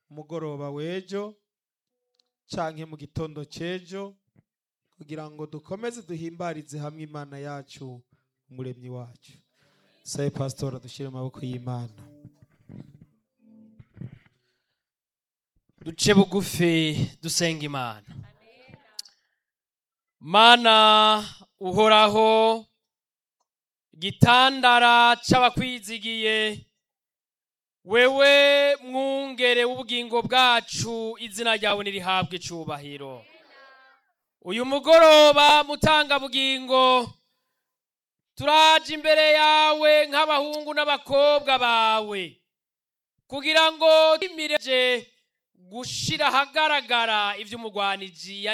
umugoroba w'ejo canke mu gitondo c'ejo kugira ngo dukomeze duhimbarize hamwe imana yacu umuremyi wacu sabe pasitora dushyire mu maboko y'imana duce bugufi dusenga imana mana uhoraho gitandara c'abakwizigiye wewe mwungere w'ubugingo bwacu izina ryawe nirihabwe icubahiro uyu mugoroba mutangabugingo turaje imbere yawe nk'abahungu n'abakobwa bawe kugira ngo imireje gushira ahagaragara ivy'umugwaniji